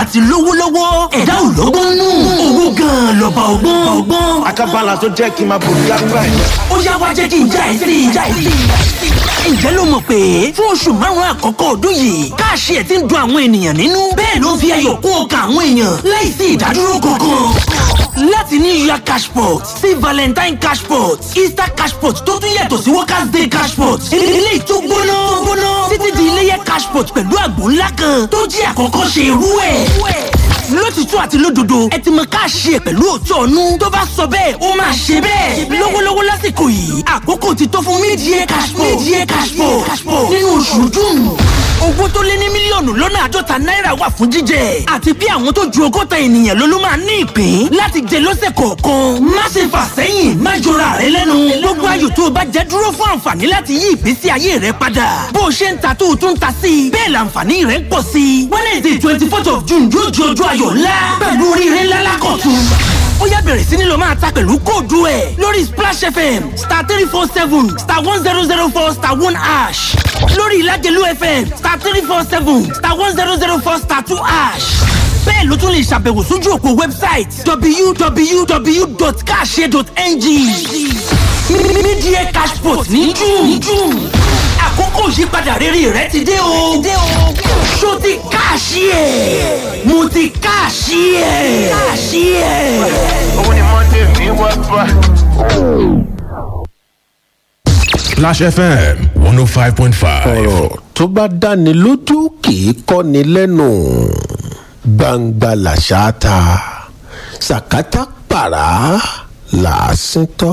àti lówó lọ́wọ́ ẹ̀dá ò lọ́gbọ́n nù owó gan-an lọ́ba ọgbọ́n ọgbọ́n Àkàbàlà tó jẹ́ kí n máa bò lágbà ẹ̀. ó yá wá jẹ́ kí n já ẹ sí i já ẹ sí i. ǹjẹ́ ló mọ̀ pé fún oṣù márùn-ún àkọ́kọ́ ọdún yìí káàṣì ẹ̀ ti ń dun àwọn ènìyàn nínú bẹ́ẹ̀ ló ń fi ayọ̀ kún ọkàn àwọn èèyàn láìsí ìdádúró kankan. láti ní ìyá cashpot sí valentine cashpot easter cashpot tó tún yàtọ̀ sí workers day cashpot ilé tó gbóná gbóná títí di iléyẹ cashpot pẹ̀lú àgbò ńlá kan tó jí àkọ́kọ́ ṣe irú ẹ̀ lótìtú àti lódodo ẹ ti mọ káàṣì ẹ pẹ̀lú òótọ́ ọ̀nù tó bá sọ bẹ́ẹ̀ ó máa ṣe bẹ́ẹ̀ lọ́wọ́lọ́wọ́ lásìkò yìí àkókò ti tó fún mídìí cashpo mídìí cashpo nínú oṣù june owó tó lé ní mílíọ̀nù lọ́nà àádọ́ta náírà wà fún jíjẹ àti bí àwọn tó ju ọgọ́ta ènìyàn ló ló máa ní ìpín láti jẹ lọ́sẹ̀ kọ̀ọ̀kan má ṣe fà sẹ́yìn má jọra rẹ lẹ́nu gbogbo ayò tó o bá jẹ dúró fún àǹfààní láti yí ìgbésí ayé rẹ padà bó o ṣe ń ta tó o tún ta sí i bẹ́ẹ̀ làǹfààní rẹ ń pọ̀ sí i wednesday twenty fourth of june yóò di ọjọ́ ayọ̀ ńlá pẹ̀lú oríire ńlá lákọ̀tún ó yá bẹ̀rẹ̀ sí ni lọ máa ta pẹ̀lú kóòdù ẹ̀ lórí splash fm star three four seven star one zero zero four star one ash lórí ìlàjẹ̀lú fm star three four seven star one zero zero four star two ash bẹ́ẹ̀ ló tún lè ṣàbẹ̀wò sójú òpó wẹ́bsáìtì www.cash.ng mídíẹ̀ cashport ní june àkókò ìyípadà rere rẹ ti dé o ṣó ti káàṣì ẹ̀ mo ti káàṣì ẹ̀ káàṣì ẹ̀. Òun ni Monday mi wá bá. Flash FM 105.5. ọ̀rọ̀ tó bá dáni lójú kì í kọ́ni lẹ́nu gbangba làṣà ta sàkátà pàrà làásìn tọ́.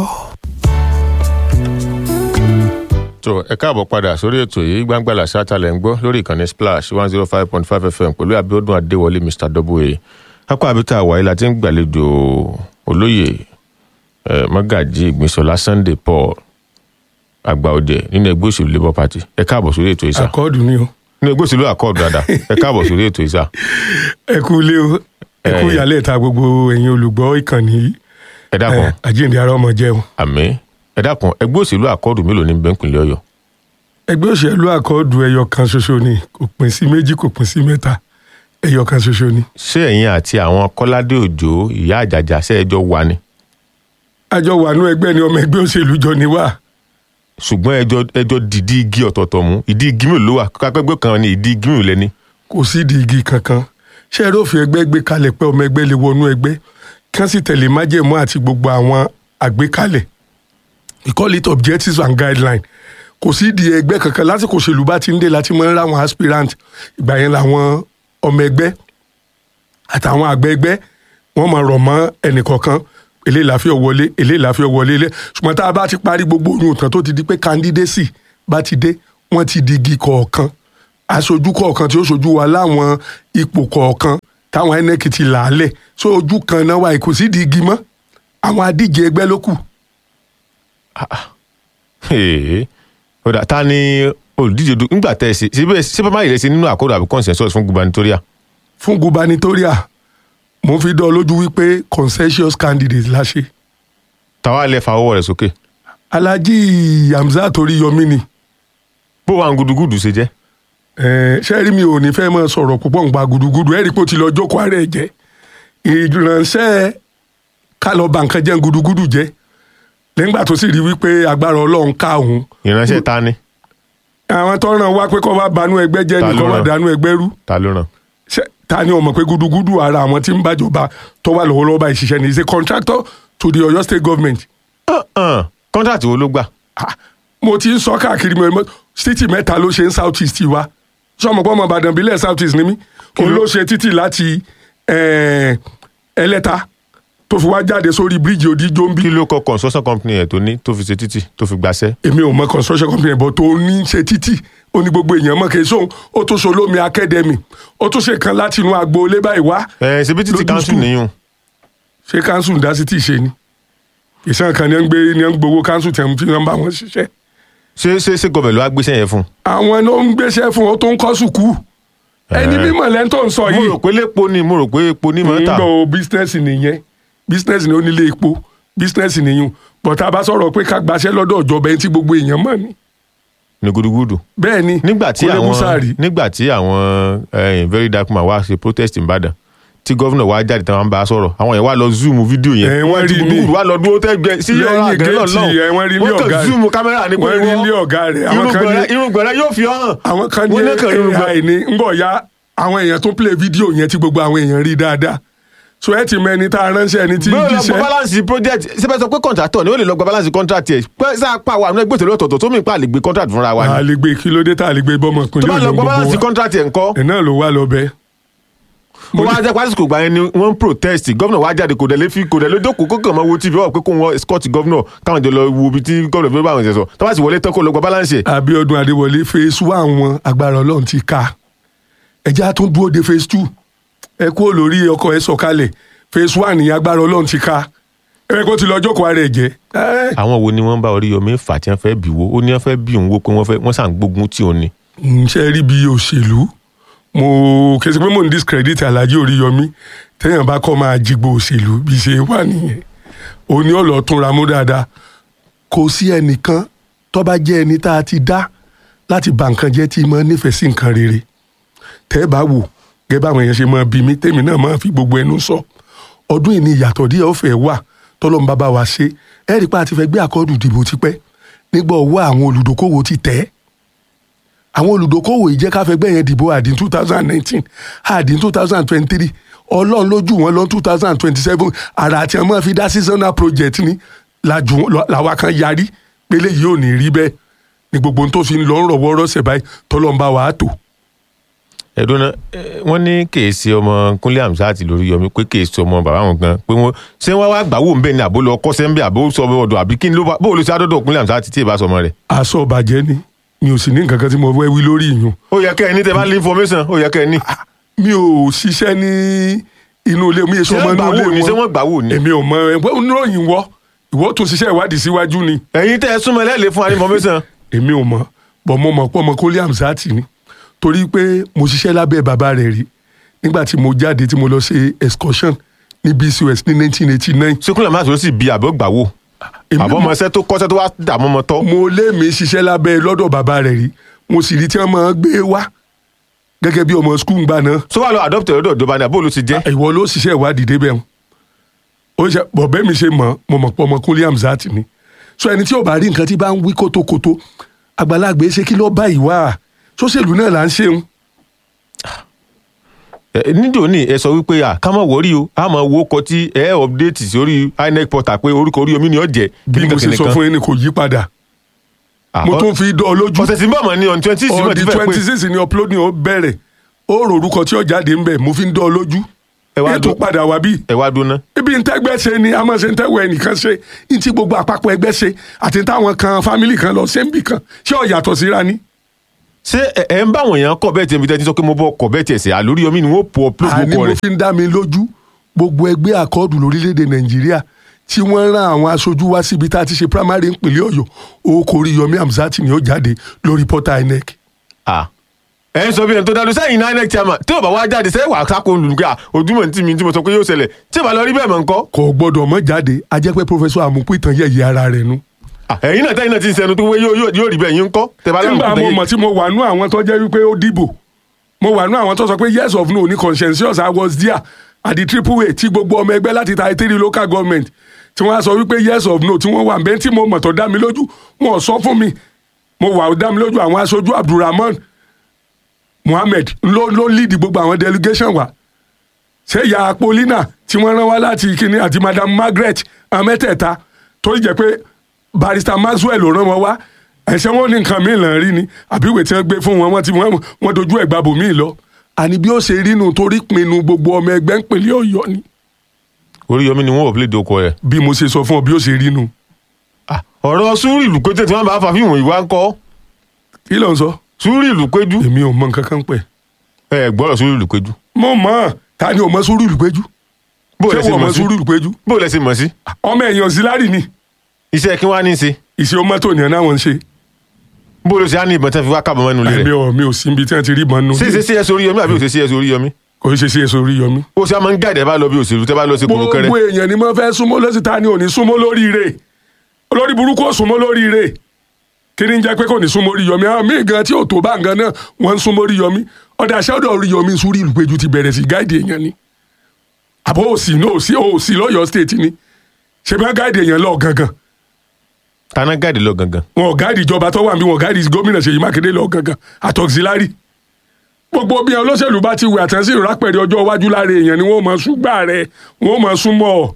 tó ẹ káàbọ̀ padà sórí ètò yìí gbàngbàlà sátálẹ̀ ń gbọ́ lórí ìkànnì splash one zero five point five fm pẹ̀lú abiodun adéwọlé mr w akọ abita àwáyé la ti ń gbàlejò olóyè eh, mọ́gàjì ìgbìnsọ̀lá sunday paul àgbà òde nínú ẹgbẹ́ òṣèlú labour party ẹ káàbọ̀ sórí ètò ìsà àkọọdù ni o nínú ẹgbẹ́ òṣèlú àkọọ̀dù dáadáa ẹ káàbọ̀ sórí ètò ìsà ẹ kú ilé o ẹ kú Eh. ìyálẹ̀ ta gbogbo ẹ̀yin olùgbọ́ ìkànnì yìí ẹ dákun Eh, àjíǹde ara ọmọ jẹun àmì ẹ dákun ẹgbẹ́ òṣèlú àkọọ̀dù mélòó ní bẹ́ńkìlẹ̀ ọ̀yọ́ ẹgbẹ́ òṣèlú àkọọdù ẹyọ kan ṣoṣo ni kò pín sí méjì kò pín sí mẹ́ta ẹyọ kan ṣoṣo ni ṣé ẹ̀yin àti àwọn kọ́ládé òjò ìyá àjàjà ṣe ẹjọ́ wà ni àjọ wà nú ẹgbẹ́ ni ọmọ ẹgbẹ́ òṣèlú jọ ni wá ṣùgbọ́n ẹjọ́ ẹjọ́ dìdí igi ọ̀tọ̀ọ̀tọ̀ mú ìdí igi mélòó ló wà kápẹ́gbẹ́ kan ní ìdí igi mélòó lẹ́ni. kò sí di igi kankan ṣé ẹ rófin ẹgbẹ́ gbé kalẹ̀ pé ọmọ ẹgbẹ́ lè wọnú ẹgbẹ́ kí wọ́n sì tẹ̀lé májèmú àti gbogbo àwọn àgbékalẹ̀ we call it objectives and guidelines kò sí di ẹgbẹ́ kankan lásìkò òṣèlú bá ti ń dé láti mọ́ ń ráwọn aspirant ìgbà yẹn làwọn ọmọ ẹgbẹ́ àtàwọn àgbẹ̀ ẹgbẹ́ wọ́n máa rọ̀ mọ́ ẹnìkọ̀ọ̀kan eléyìí láfi wọlé eléyìí láfi wọlé ilé ṣùgbọ́n tá a bá ti parí gbogbo oyún tán tó ti di pé candidacy bá ti dé wọ́n ti di igi kọ̀ọ̀kan aṣojú kọ̀ọ̀kan tí ó ṣojú wa láwọn ipò kọ̀ọ̀kan táwọn inec ti là á lẹ̀ so ojú kan náà wà kò sí di igi mọ́ àwọn adíje ẹgbẹ́ ló kù Èè, ọ̀dà ta ni olùdíje du nígbà tẹ́ ẹ ṣe síbẹ̀ síbẹ̀ má yẹrẹ sí nínú àkọ́dọ̀ àbí consensus fún gubernatorial. fún gubernatorial mo fi dán ọ lójú wípé consensus candidate la ṣe tàwa lẹ fa ọwọ́ rẹ̀ sókè. alhaji hamzat oríyọmí ni bó wa ń gudugudu ṣe jẹ́. Eh, ṣé rí mi ò ní fẹ́ mọ́ sọ̀rọ̀ púpọ̀ nípa gudugudu ẹ̀rí pé ó ti lọ jókòó ààrẹ jẹ́ ìránṣẹ́ ká lọ bà nǹkan jẹ́ gudugudu jẹ́ lẹ́gbà tó sì rí wípé agbára ọlọ́run ká òun ìránṣẹ́ ta ni àwọn tó ràn wá pé kó bá banú ẹgbẹ́ jẹ́ Ta ni ló kó bá rán? dànù ẹgbẹ́ rú ta ló ràn. Ṣé- ta ni ọmọ pé gudugudu ara àwọn tí ń bàjọba tó wà lọ́wọ́lọ́wọ́ báyìí ṣiṣẹ́ ni is a contractor to the Ọ̀yọ́ state government kọ́ńtàtì wo ló gbà. Ah, mo ti ń sọ káàkiri mi mo títì mẹ́ta ló ṣe ń south east wa sọmọ pé ọmọ ìbàdàn bílẹ̀ south east ni mí òun ló ṣe títì láti eh, ẹlẹ́ta tó fi wá jáde sórí bíríìjì òdìjọ́ ń bí kí ló kọ construction company ẹ̀ tó ní tó fi ṣe títì tó fi gbàṣẹ́. èmi ò mọ construction company bọ̀ tó ní ṣe títì ó ní gbogbo èèyàn mọ̀ kì í sóhun ó tún ṣe olómi academy ó tún ṣe kan láti inú agboolé báyìí wá ẹ ṣe bí títì Lójú council school. nìyún. ṣé council ń dá sí tì ṣe ni ìṣàn kan ní ń gbé ní ń gbowó council tẹ̀ ń fi ń bá wọn ṣiṣẹ́ ṣé ṣé ṣé gọbẹ̀ ló wá gbéṣẹ́ yẹn fún. àwọn ló ń gbéṣẹ́ fún ọ tó ń kọ́ sùkúù ẹni Eh. mímọ̀ lẹ́ńtọ́ ń sọ mo yìí rò pé lépo ni mo rò pé epo ní mọ́tà. ń gbọ́ bísínẹ́sì nìyẹn bísínẹ́sì ni ó nílé epo bísínẹ́sì nìyún bọ̀tá bá sọ̀rọ̀ pé ká gbaṣẹ́ lọ́dọ̀ ìjọba ẹni tí gbogbo èèyàn mọ̀ ni ní gudugudu. bẹ́ẹ̀ ni nígbà tí kò lè mú àwọn sáàrí. nígbà tí àwọn eh, very dark man wá ṣe protest ìbàdàn tí gọ́vnà wa jáde tí wọ́n bá a sọ̀rọ̀ àwọn yẹn wá lọ zoom fídíò yẹn Ẹ, wọ́n ti rí ní- gbùgbùrù wá lọ dúró tẹ́gbẹ́ sí ọ̀rọ̀ lẹ́yìn àgẹ́ náà géètì ẹ wọ́n rí ilé wọ́n ọ̀gá kàn rẹ̀ zoom kámẹ́rà ní pé wọ́n rí ilé ọ̀gá rẹ̀ àwọn kan ní irùngbọ̀n rẹ̀ yóò fi hàn àwọn kan ní Wọ́n náà kàn rí irùngbọ̀n. ai ní ngbọ̀ ya àwọn èèyàn tó play fídíò yẹn tí gbogbo àwọn èèyàn rí dáadáa so ẹ ti mọ ẹni tá a ránṣẹ́ ẹni tí ń bẹ́ẹ̀ lọ gba jíṣẹ́ balance project síbẹ̀ sọ pé contractor ni ó lè lọ gba balance contract yẹ pé sáà pa àwọn ẹgbẹ́ òṣèlú ọ̀tọ̀ọ̀tọ̀ tó mì pa àlè gbé contract fúnra wa a ni lè gbé kí ló dé tá a lè gbé bọ́mọ tó ìpínlẹ̀ bá lọ ọ̀yọ́ gba gbogbo balance wa contract yẹn ńkọ́ ẹ̀ náà ló wà lọ bẹ́ẹ̀. ó wá jẹ́ pásítọ̀ gbà yẹn ni wọ́n ń protest gómìnà wá jáde kò dẹ̀ lé fi kò dẹ̀ lé dókòó kókò máa wo tv ọ̀ pé kó wọn escort gómìnà káwọn jọ lọ wo ibi tí gómìnà fi bá àwọn ìṣẹ̀sọ̀ tó bá sì wọlé tán kó lọ gba balance yẹ. Abíọ́dún Adéwọlé phase one wọn agbára Ọlọ́run ti ká ẹjẹ á tún dúró de phase two ẹ kúrò lórí ọkọ̀ ẹ sọ̀kalẹ̀ phase one ní agbára Ọlọ́run ti ká ẹ kó ti lọ jókòó ara ẹ jẹ ẹ àwọn wo ni wọ́n bá Oríyọmí fà tí wọ́n fẹ́ bì wó ó ní wọ́n fẹ́ bí òun wó pé wọ́n fẹ́ wọ́n sàn gbógun tí òun ni. ṣe rí bí òṣèlú mo kẹsì pé mo ń discredit Alhaji Oríyọmí téèyàn bá kọ́ máa jigbo òṣèlú bí ṣe wà nìyẹn òní ọ̀lọ́ túnra mú dáadáa kò sí ẹnìkan tó bá jẹ́ ẹni tá a ti dá láti bà nǹkan jẹ́ tí mo nífẹ̀ẹ́ sí nǹkan rere tẹ́ ẹ bá wò gẹ́gẹ́ báwọn èèyàn ṣe máa bí mi tèmi náà máa fi gbogbo ẹnu sọ ọdún yìí ni ìyàtọ̀ díẹ̀ ó fẹ́ wà tọ́lọ́mù bàbá wa ṣe ẹ rí i pé a ti fẹ́ gbé àkọ́dù dìbò tipẹ́ nígbà ọwọ́ àwọn olùdókòwò ti tẹ̀ ẹ́ àwọn olùdókòwò yìí jẹ́ ká fẹ́ gbẹ̀yẹn dìbò àdín two thousand nineteen àdín two thousand twenty three ọlọ́run lójú wọn lọ two thousand twenty seven àrà àti ọmọ fi dá seasonal project ní làjú làwa kan yarí pélé yìí ò ní rí bẹ́ẹ̀ ni gbogbo ohun tó fi ń lọ ń rọ̀wọ́ rọ̀ṣẹ̀ báyìí tọ́lọ́mbà wàá tò. ẹ̀dùn náà wọ́n ní kèésì ọmọ Kúnlé Hamzat Lóríyọmí pé kèésì ọmọ bàbá wọn gan pé wọ́n ṣé wọ́n wá gbàwó ń bẹ̀ ni àbó lọ kọ́sẹ́ ń bẹ̀ àbó sọ ọdọ̀ àbí kí ni ló bá bó ló ṣe àdọ́dọ̀ Kúnlé Hamzat tí ì bá sọmọ rẹ̀. aṣọ bàjẹ́ ni mi ò sì ní nǹkan kan tí mo fẹ́ wí lórí ìyún ó yẹ kẹ́ ẹ ní tẹ bá ní information ó yẹ kẹ́ ẹ ní. mi ò ṣiṣẹ́ ní inú ilé mi èso ṣé ọmọ wọ́n gbàwó inú ni ilé ṣé wọ́n gbàwó ni. èmi ò mọ ẹgbẹ́ oníròyìn wọ ìwọ tún ṣiṣẹ́ ìwádìí síwájú ni ẹ̀yin tẹ́ ẹ súnmọ́ ẹlẹ́ẹ̀lẹ́ fún wa ní information. èmi ò mọ bọ̀ mo mọ̀ pé ọmọ Kúnlé Hamzat ni torí pé mo ṣiṣẹ́ lábẹ́ bàbá rẹ̀ rí nígbà tí mo jáde tí mo lọ ṣe excursion ní BCOS ní 1989 ṣé Kúnlé Hamzat ló sì bí àbọ̀ gbàwó Èmi àbọ̀ mọ̀- ọmọ ẹsẹ̀ tó kọ́sẹ́ tó wá dààmú ọmọ tọ́. mo lé mi ṣiṣẹ́ lábẹ́ lọ́dọ̀ bàbá rẹ̀ rí mo sì rí tí wọ́n máa gbé wá gẹ́gẹ́ bí ọmọ skul gbà náà tó wà lọ adopt lọ́dọ̀ ìjọba ni àbó ló ti jẹ́. ìwọ ló ṣiṣẹ́ ìwádìí débẹ̀ wọn ó ṣe bọ̀bẹ́ mi ṣe mọ̀ mo mọ̀ pé ọmọ Kúnlé Hamzat ni so ẹni tí ò bá rí nǹkan tí bá ń wí kótókótó àgbàlagbé ṣe kí ló bá ìwà sóṣèlú náà là ń ṣeun Ẹ, nídìí òní ẹ sọ wípé à ká má wọrí o a máa wo ọkọ tí ẹ update sórí INEC portal pé orúkọ Oríyọmí ni ó jẹ. bí mo ṣe sọ fún yín ni kò yí padà mo tún fi dán ọ lójú ọ̀sẹ̀ tí ń bọ̀ mọ́ ní on twenty six on mọ̀ the ti fẹ́ twenty pé six ni uploading ó bẹ̀rẹ̀ ó rò orúkọ tí ó jáde ń bẹ̀ mo fi ń dán ọ lójú Ẹ wá ètò dún- padà wá bí ẹ wá dúná. ibi ntẹ́gbẹ́ ṣe ni a máa ṣe ntẹ́wọ̀ ẹnìkan ṣe ntí gbogbo àpapọ̀ ẹgbẹ́ ṣe àti táwọn kan fámìlì kan lọ ṣé ń bì kan ṣé ó yàtọ̀ síra ni. ṣé ẹ ẹ ń bá àwọn èèyàn kọ bẹ́ẹ̀ tiẹ̀ bí tẹ́tí sọ pé mo bọ́ kọ bẹ́ẹ̀ tiẹ̀ sẹ́ àlóríyọmí ni wọ́n po upload àní orúkọ mo rẹ̀. fi ń dá mi lójú gbogbo ẹgbẹ́ àkọọ́dù lórílẹ̀‐èdè nàìjíríà tí wọ́n rán àwọn aṣojú wá síbi tá a ti ṣe primary ìpínlẹ̀ ọ̀yọ́ orúkọ Oríyọmí Hamzat ni ó jáde lórí portal INEC. Ah. ẹ ń sọ bí ẹni tó dá lọ sẹ́yìn náà INEC chairman tí ò bá wá jáde sẹ́yìn wà sáko olùgbé ojúmọ̀ tí mi tí mo sọ pé yóò ṣẹlẹ̀ tí ò bá lọ rí bẹ́ẹ̀ mọ̀ nǹkan. kò gbọ́dọ̀ mọ́ jáde a jẹ́ pé professor àmupú ìtàn yẹ̀yẹ́ ara rẹ̀ nu. Ah, ẹ̀yin náà tẹ́yìn náà ti ń sẹnu tó wé yóò yóò- yóò rí bẹ́ẹ̀ yín ń kọ́ tẹ́ bá lọ́rùn nígbà kúta mo yín. mọ̀ tí mo wà nú àwọn tó jẹ́ wípé ó dìbò mo wà nú àwọn tó sọ pé yes of no ní consensus I was there at the triple a tí gbogbo ọmọ ẹgbẹ́ láti ta three local government tí wọ́n á sọ wípé yes of no tí wọ́n wà bẹ́ẹ̀ tí mo mọ̀ tó dá mi lójú wọn ò sọ fún mi mo wà ó dá mi lójú àwọn aṣojú Abdulrahman Muhammed ló ló lead gbogbo àwọn delegation wa ṣé ìyá Paulina tí wọ́n rán wá láti kíní àti madam Margaret àwọn mẹ́tẹ̀ẹ̀ta tó jẹ́ pé barrister Maxwell ló rán wọn wá ẹ̀ṣẹ̀ wọn ní nǹkan míì làn rí ni àbí ìwé tí wọ́n gbé fún wọn wọ́n ti wọ́n wọ́n dojú ẹ̀ gbàbò míì lọ àní bí ó ṣe rí nu torí pinnu gbogbo ọmọ ẹgbẹ́ ń pèlè Ọ̀yọ́ ni Oríyọmí ni wọ́n upload orúkọ rẹ̀. bí mo ṣe sọ fún ọ bí ó ṣe rí nu Ah, ọ̀rọ̀ sùúrù ìlú péjú tí wọ́n bá fa fíìmù ìwà ń kọ́ kí ló ń sọ sùúrù ìlú péjú èmi ò mọ nǹkan kan pẹ̀ ẹ gbọ́dọ̀ sùúrù ìlú péjú. mo mọ̀ ta ni ò mọ sùúrù ìlúpẹ́jú bó ṣé lẹ ṣe wọ́n mọ mọ̀ sí sùúrù ìlúpẹ́jú bó lẹ ṣe mọ̀ sí ọmọ ẹ̀yàn auxiliary ni iṣẹ́ kí wọ́n á ní í ṣe ìṣe ọmọ tó nìyẹn náà wọ́n ń ṣe bó ló ṣe á ní ìbọn tẹ́ fi wá kábọ̀ mẹ́nu lé èmi rẹ̀ ò mi ò sí ibi tí wọ́n ti rí ìbọn nù ṣé ṣe sí ẹsẹ̀ Oríyọmí àbí òṣèṣe ẹsẹ̀ Oríyọmí kò ṣe sí èso orí yọmí. ó ṣe á máa ń gáàdẹ̀ bá lọ bí òṣèlú tẹ́ bá lọ sí kòrókẹ́rẹ́ gbogbo èèyàn ni mo fẹ́ súnmọ́ lọ́sí ta ni ò ní súnmọ́ lórí rẹ̀ olórí burúkú ò súnmọ́ lórí rẹ̀ kí ni ń jẹ́ pé kò ní súnmọ́ orí yọmí àwọn míì gan tí ò tó bá nǹkan náà wọ́n ń súnmọ́ orí yọmí ọ̀dà aṣáájú orí yọmí sórí ìlú péjú ti bẹ̀rẹ̀ sí gáìdì èèyàn ni àbọ̀ òsì ní òsì òsì lọ́yọ̀ state ni ṣe bí wọ́n gáàdì èèyàn lọ gangan tana gáàdì lọ gangan wọn ò gáàdì ìjọba tó wà níbí wọn ò gáàdì gómìnà Ṣèyí Mákindé lọ gangan àtọ̀xilárì gbogbo bí olóṣèlú bá ti wẹ̀ àtẹ̀sí ìrápẹ̀rẹ̀ ọjọ́ iwájú lára èèyàn ni wọ́n mọ̀ súgbà rẹ̀ wọ́n mọ̀ súnmọ́ ọ.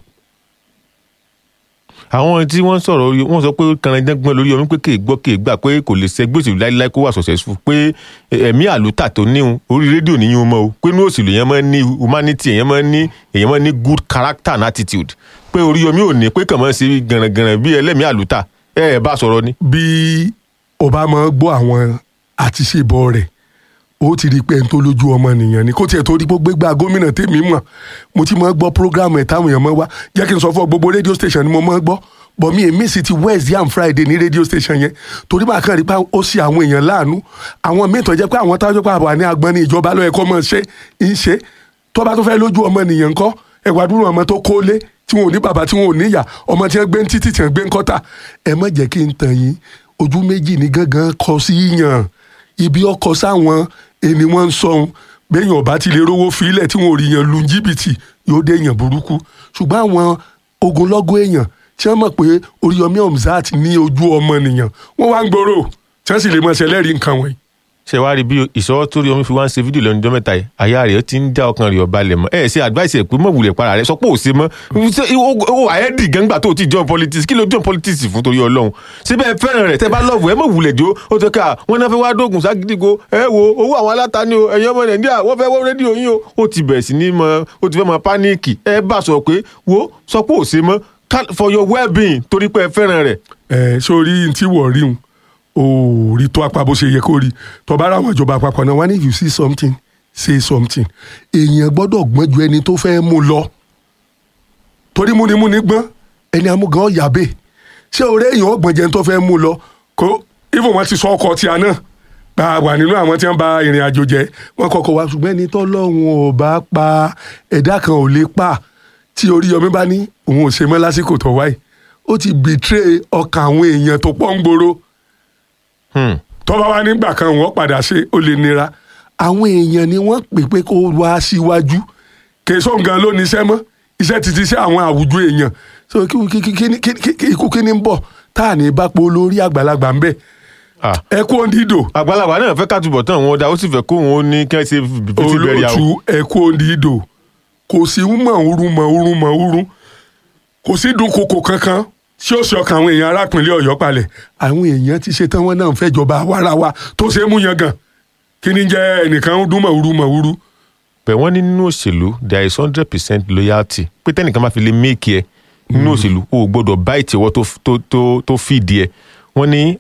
àwọn tí wọ́n sọ̀rọ̀ orí wọ́n sọ pé kànáńdẹ́gbọ́n lórí omi pé kì í gbọ́ kì í gbà pé kò lè ṣe gbèsè láíláí kó wà successful pé ẹ̀mí àlùtà tó níhun orí rédíò níyìn mọ́ o pé ní òṣèlú èèyàn máa ń ní humanity èèyàn máa ń ní èèyàn máa ń ní good character and attitude pé orí omi ò ní pé kàn máa ń ṣe gànràngànràn bí ẹlẹ́mìí àlùtà ẹ ẹ bá sọ̀rọ̀ ni. bí o bá máa gbọ́ àwọn àtiṣebọ rẹ̀ ó ti rí i pé ẹni tó lójú ọmọ nìyẹn ni kó tiẹ̀ tó rí gbogbo gbà gómìnà tèmi mọ̀ mo ti máa gbọ́ program ẹ̀ táwọn èèyàn máa wá jẹ́ kí n sọ fún ọ gbogbo radio station ni mo máa gbọ́ bọ̀ mi èmi sì ti Wednesday and Friday ní radio station yẹn torí máa kàn rí pé ó ṣe àwọn èèyàn láàánú àwọn míì tó jẹ́ pé àwọn táwọn jẹ́ pé àbọ̀ ní agbọ́n ní ìjọba lọ́yẹ̀ kọ́ mọ̀ ṣe ń ṣe tó bá tó fẹ́ lójú ọmọ nìyẹn ńkọ́ ẹ̀wà dúró ọmọ tó kólé tí wọn ò ní bàbá tí wọn ò níyà ọmọ tí wọn gbé ń títì tí wọn gbé ń kọ́tà ẹ má jẹ́ kí n tàn yín ojú méjì ní gángan kọ sí yàn ibi ọkọ sáwọn ẹni wọn ń sọhun bẹ́yìn ọba ti lè rówó filẹ̀ tí wọn ò rí yàn lu jìbìtì yóò dé yàn burúkú ṣùgbọ́n àwọn ogunlọ́gọ̀ èèyàn tí wọ́n mọ̀ pé Oríyọmí Hamzat ní ojú ọmọ nìyàn wọ́n wá ń gbòòrò tí wọ́n sì lè mọ̀ ṣẹlẹ́rìí nǹkan wọ̀nyí ṣe wá rí bí ìṣọwọ́ tó rí omi fi wá ń ṣe fídíò lẹ́nu ọjọ́ mẹ́ta yìí àyà rẹ̀ ti ń já ọkàn rẹ̀ ọba lẹ̀ mọ́ ẹ̀ ṣe advice ẹ̀ pé mọ̀ wulẹ̀ para rẹ̀ sọ pé ò ṣe mọ́ ó àyẹ́dì gangba tó ti join politics kí ló join politics fún torí ọlọ́run síbẹ̀ fẹ́ràn rẹ̀ tẹ́ bá lọ́ọ̀bù ẹ̀ mọ̀ wulẹ̀ jó ó tó ká wọn náà fẹ́ wá dóògùn ságídígo ẹ wo owó àwọn alátaní o ẹ̀yin ọmọ nàìjíríà wọ́n fẹ́ wọ́n rédíò yín o ó ti bẹ̀rẹ̀ sí ní mọ ó ti fẹ́ mọ páníìkì ẹ bá sọ pé wo sọ pé ò ṣe mọ́ for your well-being torí pé ẹ fẹ́ràn rẹ̀. ẹ sórí tí wọ́n rí un ò rí tó apá bó ṣe yẹ kó rí tó bá ráwọn ìjọba àpapọ̀ náà wọ́n ní if you see something say something èèyàn gbọ́dọ̀ gbọ́n ju ẹni tó fẹ́ mú lọ torí múnimúni gbọ́n ẹni amúgan ọ̀yàbẹ̀ ṣé orí èèyàn ọgbọ̀n jẹun tó fẹ́ mú lọ kó even wọn ti sọ ọkọ̀ tí a náà bá wà nínú àwọn tí wọ́n bá ìrìn àjò jẹ́ wọ́n kọ́kọ́ wá ṣùgbọ́n ẹni tọ́lọ́run ò bá pa ẹ̀dá kan ò lè pa tí Oríyọmí bá ní òun ò ṣe mọ́ lásìkò tó wáyé ó ti betray ọkàn àwọn èèyàn tó pọ̀ ń gbòòrò tọ́ba wa nígbà kan wọ́n padà ṣe ó lè nira àwọn èèyàn ni wọ́n pè pé kó wá síwájú kèso nǹkan ló ní iṣẹ́ mọ́ iṣẹ́ ti ti ṣe àwọn àwùjọ èèyàn so ikú kí ni ń bọ̀ tá à ní bá po lórí àgbàlagbà ń bẹ̀ ẹ kú òǹdídò. àgbàlagbà náà fẹ́ kátúbọ̀ tán wọn dá ó sì fẹ́ kó wọn ní kí wọ́n ṣe fìtí bẹ̀rẹ̀ àwọn. olóòtú ẹ kú òǹdídò kò sí mọ̀ọ́rú mọ̀ọ́rú mọ̀ọ́rú kò sí dúnkokò kankan tí ó ṣe ọkàn àwọn èèyàn arápìnlẹ̀ Ọ̀yọ́ palẹ̀ àwọn èèyàn ti ṣe tán wọn náà fẹ́ jọba wárawá tó ṣe é mú yan gan kí ni jẹ́ ẹnìkan ń dún mọ̀wúrú mọ̀wúrú. bẹ́ẹ̀ wọ́n ní nínú òṣèlú there is hundred percent loyalty pé tẹ́nìkan máa fi lè méèkì ẹ nínú òṣèlú o ò gbọ́dọ̀ bá ìtìwọ́ tó fìdí ẹ wọ́n ní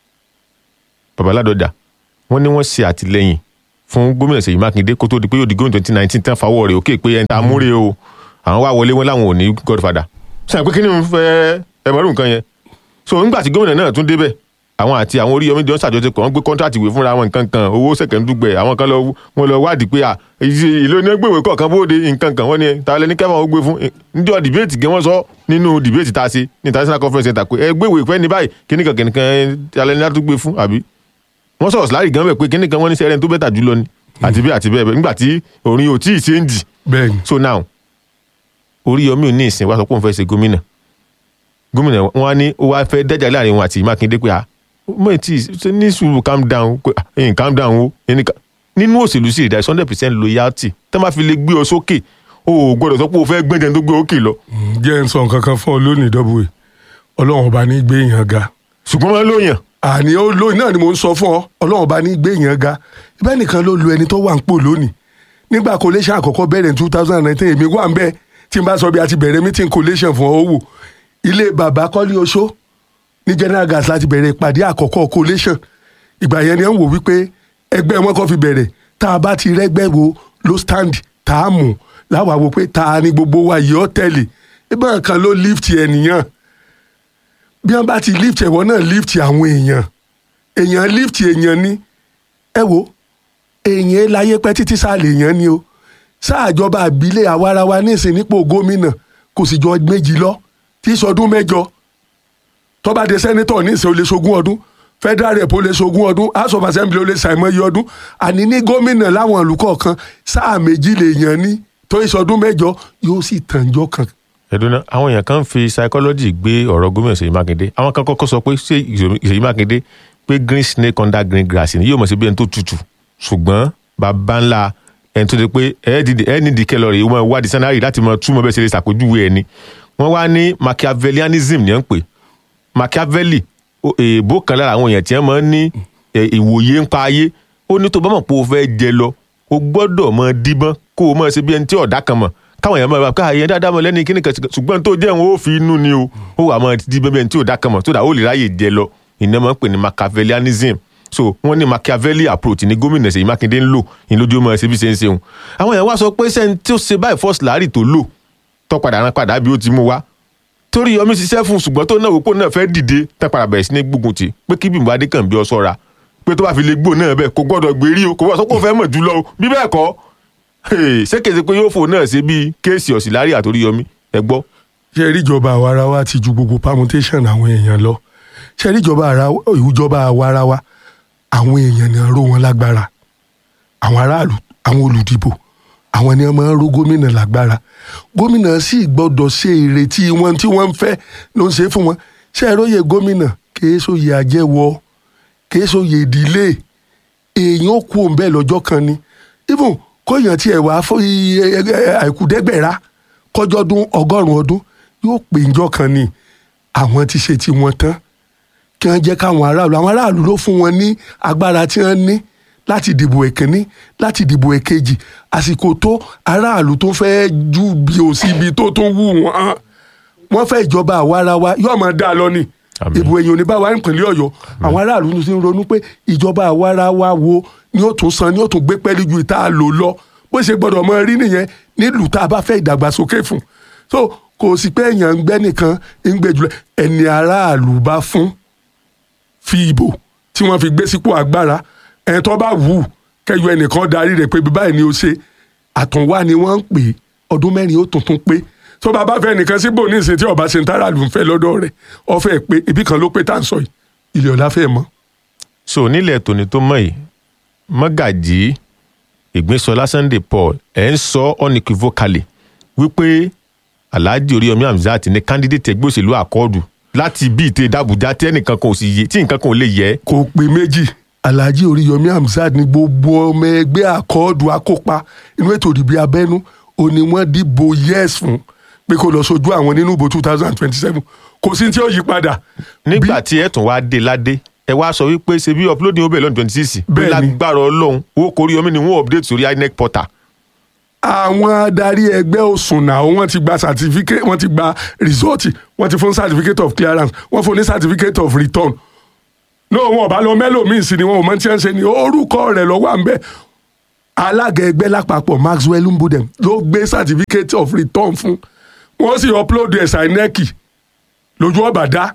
babaládọ́jà wọ́n ní wọ́n ṣe àtìlẹ́yìn fún gómìnà Ṣèyí Mákindé kó tó di pé yóò di gómìnà twenty nineteen tán fàwọ́ rẹ̀ òkè pé ẹni tá a múre o àwọn wá wọlé wọn láwọn ò ní godfather sọ pé kí ni mo fẹ́ ẹ mọ̀rún nǹkan yẹn so nígbà tí gómìnà náà tún débẹ̀ àwọn àti àwọn Oríyọmí jọ ń ṣàjọṣepọ̀ wọ́n gbé kọ́ńtrátì ìwé fúnra wọn nǹkan kan owó sẹ̀kẹ̀ndúgbẹ̀ àwọn kan lọ wọn lọ wádìí pé ìlú ní gbèwé kọ̀ọ̀kan bóde nǹkan kan wọ́n ní ta lẹ́ni kẹ́fà ó gbé fún níjọ́ dìbéètì gẹ́ wọ́n sọ nínú dìbéètì tá a ṣe ní international conference center pé ẹ gbèwé pẹ́ ní báyìí kíníkan kíníkan ta lẹ́ni á tún gbé fún àbí wọ́n sọ̀rọ̀ síláàrì gan bẹ̀ pé kíníkan wọ́n ní sẹ́rẹ̀ tó bẹ́tà jùlọ ni àti bẹ́ẹ̀ àti bẹ́ẹ̀ nígbà tí orin ò tí ì ṣe ń dì bẹ́ẹ̀ni so now Oríyọmí ò ní ìsìn wá sọ pé òun fẹ́ ṣe gómìnà gómìnà wọn á ní ó wá fẹ́ dẹ́jà láàrin wọn àti Mákindé pé ah mo ti ṣe ní sùúrù calm down pé ẹ̀yìn calm down o ẹni nínú òṣèlú sí ìdá hundred percent loyalty tẹ́ máa fi lè gbé ọ sókè o ò gbọ́dọ̀ sọ pé o fẹ́ gbẹ́jẹ̀ tó gbé òkè lọ. jẹ́ ń sọ nǹkan kan fún ọ lónìí dọ́bùwé ọlọ́run ọba ní gbé èèyàn ga. ṣùgbọ́n wọn lóyàn. àní ó lóyìn náà ni mo ń sọ fún ọ ọlọ́run ọba ní gbé èèyàn ga ibẹ̀ nìkan ló lu ẹni tó wà ń pò lónìí nígbà collation àkọ́kọ́ bẹ̀rẹ̀ ní two thousand and nineteen èmi wà ń bẹ́ẹ̀ tí n bá sọ bí a ti bẹ̀rẹ̀ meeting collation fún ọ wò ilé bàbá kọ́lé oṣó ní general gas láti bẹ̀rẹ̀ ìpàdé àkọ́kọ́ collation ìgbà yẹn ni wọ́n wò wípé ẹgbẹ́ wọn kọ́ fi bẹ̀rẹ̀ tá a bá ti rẹ́gbẹ́ wo ló stand tá a mú láwa wo pé ta ni gbogbo wa yìí ọ́ tẹ̀lé ibà kan ló lift ẹnìyàn bí wọ́n bá ti lift ẹ̀wọ̀n náà lift àwọn èèyàn èèyàn lift èèyàn ni ẹ wo èèyàn láyé pẹ́ títí sáà lè yàn ni o sáàjọba àbílẹ̀ àwarawa nísìn nípò gómìnà kò sì jọ méjì lọ tí sọdún mẹ́jọ tọ́ba de sẹ́nitọ̀ nísìn ó lè ṣogún ọdún federal rep ó lè ṣogún ọdún house of assembly ó lè ṣàìmọye ọdún àní ní gómìnà láwọn ìlú kọ̀ọ̀kan sáà méjì lè yàn ní tó ìṣọdún mẹ́jọ yóò sì tànjọ́ kan ẹdùnà àwọn èèyàn kan ń fi psychology gbé ọ̀rọ̀ gómìnà Ṣèyí Mákindé àwọn kan kọ́kọ́ sọ pé ṣé Ṣèyí Mákindé pé green snake under green grass ni yóò mọ̀ sí bí ẹni tó tutù ṣùgbọ́n bàbá ńlá ẹni tó ti pé ẹ ní di kẹlọrì wọn wá di sanari láti mọ túmọ̀ bẹ́ẹ̀ ṣe lè ṣàpèjúwe ẹni wọ́n wá ní machiavellianism ní ẹ̀ ń pè machiavelli èèbó kan lára àwọn èèyàn tí wọ́n máa ń ní ìwòye ń pa ayé ó ní tó bá mọ̀ pé o fẹ́ jẹ lọ o gbọ́dọ̀ mọ díbọ́n kó o mọ̀ ṣe bí ẹni tí ọ̀dà kan mọ̀ káwọn èèyàn máa bá káà yẹn dáadáa mọ lẹ́ni kíní kan ṣùgbọ́n tó jẹ́ òun ó fi inú ni o ó wà máa di bẹ́ẹ̀ tí ò dákan mọ̀ tó dà ó lè ráyè jẹ lọ ìná máa ń pè ní machiavellianism so wọ́n ní machiavelli approach ní gómìnà Ṣèyí Mákindé ń lò ní lójú ọmọ ṣe bí ṣe ń ṣeun àwọn èèyàn wá sọ pé sẹ́ni tí ó ṣe báyìí first láàrì tó lò tó padà rán padà bí ó ti mú wá torí Yọmí ṣiṣẹ́ fún ṣùgbọ́n tó náà wò pé náà fẹ́ dìde tá padà bẹ̀rẹ̀ sí ní gbógun tì pé kí Bímbọ́ Adékànbí ọ ṣọ́ra pé tó bá fi lè gbó náà bẹ́ẹ̀ kò gbọ́dọ̀ gbérí o kò gbọ́dọ̀ sọ pé ó fẹ́ mọ̀ jùlọ o bí bẹ́ẹ̀ kọ́ ṣé kèsì pé yóò fò náà ṣe bíi kéèsì ọ̀sìlárí àtòrí yọmí ẹ gbọ́. ṣe rí ìjọba àwarawa ti ju gbogbo permutation àwọn èèyàn lọ ṣe rí ìjọba ìjọba àwarawa àwọn èèyàn ni ró wọn lágbára àwọn aráàlú àwọn olùdìbò àwọn ni wọn máa ń ró gómìnà lágbára gómìnà sì gbọ́dọ̀ ṣe ìrètí wọn tí wọ́n ń fẹ́ ló ń ṣe fún wọn ṣe é róye gómìnà kìí sóye àjẹwọ kìí sóye ìdílé èèyàn ó kú òun bẹ́ẹ̀ lọ́jọ́ kan ni even kóyàn tiẹ̀ wá fún àìkúdẹ́gbẹ̀rá kọjọ́dún ọgọ́rùn-ún ọdún yóò pè njọ́ kan ni àwọn ti ṣe ti wọn tán kí wọ́n jẹ́ káwọn aráàlú àwọn aráàlú ló fún wọn ní agbára tí wọ́n ní láti dìbò ẹ̀kínní láti dìbò ẹ̀kejì àsìkò tó aráàlú tó fẹ́ ju bí o sí ibi tó tó wù wọ́n wọ́n fẹ́ ìjọba àwarawa yóò máa dá a lọ ni ìbò èèyàn ò ní bá wa nípìnlẹ̀ ọ̀yọ́ àwọn aráàlú ti ń ronú pé ìjọba àwarawa wo ni ó tún san ni ó tún gbé pẹ́ẹ́lí ju ìta lò lọ bó ṣe gbọ́dọ̀ mọ rí nìyẹn nílùú tá a bá fẹ́ ìdàgbàsókè fún so kò sí pé èèyàn ń gbẹ́ nìkan ń gbé jùlọ ẹni aráàlú bá fún fi ìbò tí wọ́n fi gbé sípò agbára ẹni tó bá wù kẹyọ ẹnìkan darí rẹ̀ pé báyìí ni ó ṣe àtúnwá ni wọ́n ń pè ọdún mẹ́rin ó tuntun pé tó bá bá fẹ́ nìkan síbò ní ìsìn tí ọba ṣe ń táràlù ń fẹ́ lọ́dọ̀ rẹ̀ ọ fẹ́ pé ibì kan ló pé tá à ń sọ yìí ilé ọ̀la fẹ́ mọ́. so nílẹ̀ tòní tó mọ̀ yìí mọ́gàjì ìgbésọlá Sunday Paul ẹ̀ ń sọ unequivocally wípé Alhaji Oríyọmí Hamzat ní candidate ẹgbẹ́ òṣèlú àkọọ́dù láti bí ìtẹ̀ dàbújá tí ẹnìkan kan ò sì yé tí nǹkan kan ò lè yẹ. kò pé méjì Alhaji Oríyọmí Hamzat ní gbogbo ọmọ ẹgbẹ́ àkọọ́dù akópa inú ètò ìdìbò abẹ́nú òní wọ́n dìbò yes fún pé kó lọ sojú àwọn nínú ìbò two thousand and twenty seven kò sí tí ó yí padà. nígbà tí ẹ tún wá dé ládé ẹ wá sọ wípé ṣe bí uploading ó bẹ̀rẹ̀ lọ́dún twenty six pé Bẹ́ẹ̀ni. lágbára ọlọ́run owó kórí omi ni wọ́n update sórí INEC portal. àwọn adarí ẹgbẹ́ òsùnà wọ́n ti gba certificate wọ́n ti gba result wọ́n ti fún certificate of clearance wọ́n fún ní certificate of return no wọn ò bá lọ mẹ́lòmíì sí ni wọn ò mọ tí wọ́n ń ṣe ni orúkọ rẹ̀ lọ́wọ́ à ń bẹ̀ alága ẹgbẹ́ lápapọ̀ Maxwell Mbudem ló gbé certificate of return fún wọ́n sì upload ẹ̀ sinec lójú ọ̀bàdá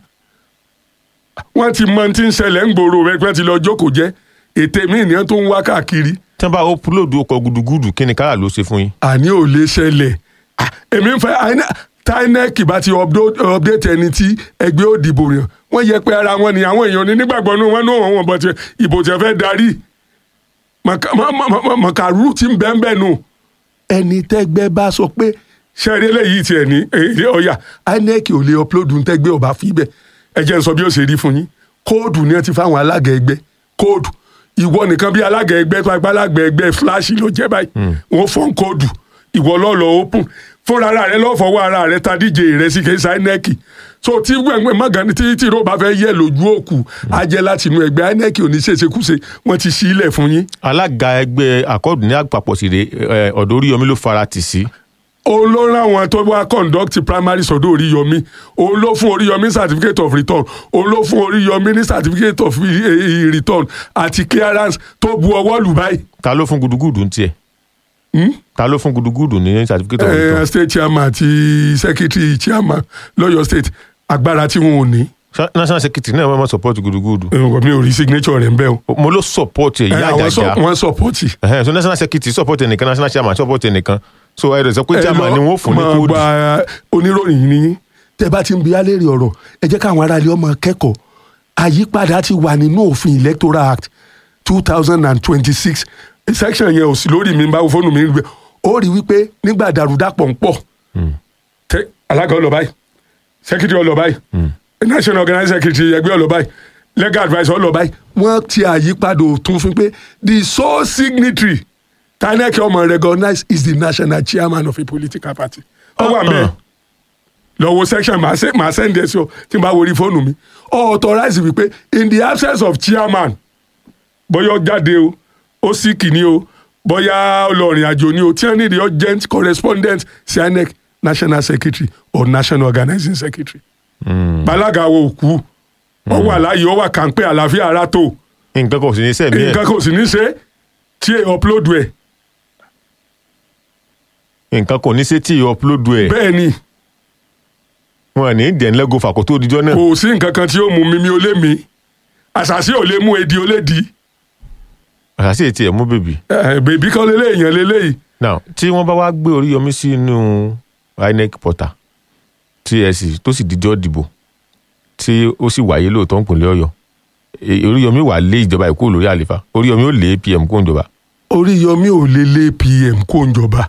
wọ́n ti mọ tí ń ṣẹlẹ̀ ń gbòòrò rẹ̀ pé wọ́n ti lọ jókòó jẹ́ ètè míì ni wọ́n tó ń wá káàkiri tí wọ́n bá upload ọkọ̀ gudugudu kí ni kára ló ṣe fún yín. àní ò lè ṣẹlẹ̀ Ah, èmi ń fẹ́ àìní- tinec bá ti updo- update ẹni tí ẹgbẹ́ òdìbò yàn wọ́n yẹ pé ara wọn ni àwọn èèyàn ní nígbàgbọ́ nínú wọn ní òun wọn bọ̀ tí ìbò tí wọ́n fẹ́ darí Màkà- mà- mà- mà- màkàrú tí ń bẹ́ẹ̀ bẹ́ẹ̀ nù ẹni tẹ́gbẹ́ bá sọ pé ṣẹ́rí eléyìí tiẹ̀ ní èdè ọ̀yà inec ò lè upload ń tẹ́gbẹ́ ọba fi bẹ́ẹ̀ ẹ jẹ́ n sọ bí ó ṣe rí fún yín kóòdù ni wọ́n ti fáwọn alága ẹgbẹ́ kóòdù ìwọ nìkan bí alága ẹgbẹ́ tó agbá alága ẹgbẹ́ fúláṣì ló jẹ́ báyìí wọ́n fọ́n kóòdù ìwọ lọ́ọ̀lọ́ open fúnra ara rẹ lọ́fọwọ́ ara rẹ ta díje rẹ sí kẹ́sà inec so tí gbẹ̀ngbẹ̀ magani tí tí ìró bá fẹ́ yẹ lójú òkú á jẹ́ láti inú ẹgbẹ́ inec ò ní ṣèṣekúṣe wọ́n ti ṣí ilẹ̀ fún yín alága ẹgbẹ́ àkọọ́dù ní àpapọ̀ sí rè ọ̀dọ̀ Oríyọmí ló fara tì sí. òun ló rán àwọn tó wá conduct primary sọ́dọ̀ Oríyọmí òun ló fún Oríyọmí certificate of return òun ló fún Oríyọmí ní certificate of eh, eh, return àti clearance tó bu ọwọ́ lù báyìí. ta ló fún gudugudu ń tiẹ̀. ta ló fún gudugudu ní certificate of Eh, return. state chairman àti secretary chairman lọ́yọ̀ state agbára tí wọn ò ní Sa- national secretary náà wọ́n mọ̀ support gudugudu. Eh, mi ò rí signature rẹ̀ ń bẹ́ o. mo ló support ẹ̀ Eh, ìyá àwọn sọ- àjàjà. wọ́n support. Ẹhẹ́n, so national secretary support ẹnìkan national chairman support ẹnìkan so ẹ rẹ̀ sọ pé chairman ni wọ́n fún ní máa kóòdù. gba oníròyìn ní tẹ bá ti ń bi alẹ́ rí ọ̀rọ̀ ẹ jẹ́ káwọn aráàlú ọmọ kẹ́kọ̀ọ́ àyípadà ti wà nínú òfin electoral act two thousand and twenty-six section yẹn ò sí lórí mi báwo fóònù mi ń gbé ó rí wípé nígbà dàrúdàpọ̀ ń pọ̀ tẹ alága ọlọ báyìí secretary ọlọ báyìí national organizing secretary ẹgbẹ́ ọlọ báyìí legal adviser ọlọ báyìí wọ́n ti àyípadà òtún fún pé the sole signatory tinec ọmọ recognize is the national chairman of a political party ọwọ́ àmì lọ́wọ́ section màá sẹ́ màá send ẹ̀ sí ọ tí n bá wọrí fóònù mi authorize wípé in the absence of chairman bóyá ó jáde o ó sì kìíní o bóyá ọlọ́rin àjò ni o tí wọ́n ní the urgent correspondent sinec national secretary or national organizing secretary. balaga wo òkú ó wà láàyè ó wà kàńpé àlàáfíà ara tó nǹkan kò sí ní sẹ́mi ẹ̀ nǹkan kò sì ní ṣe tí ẹ upload ẹ nǹkan kò ní sétí upload ẹ̀ bẹ́ẹ̀ ni wọn ní dẹ̀ńlẹ́gò fàkó tó dijọ́ náà kò sí nǹkan kan tí ó mú mi mi ò lé mi àṣàṣì ò lè mú edi ó lè di àṣàṣì ètí ẹ̀ mú bèbí. Eh, bèbí kan lélẹ̀ èèyàn lélẹ́yìí now tí wọ́n bá wá gbé Oríyọmí sínú INEC portal tí ẹ sì tó sì dijọ́ dìbò tí ó sì wáyé lóòótọ́ ń pínlẹ̀ Ọ̀yọ́ E- Oríyọmí wà lé ìjọba ìkó lórí àlefa Oríyọmí ó lé PM kó ìjọba Oríyọmí ò lè lé PM kó ń jọba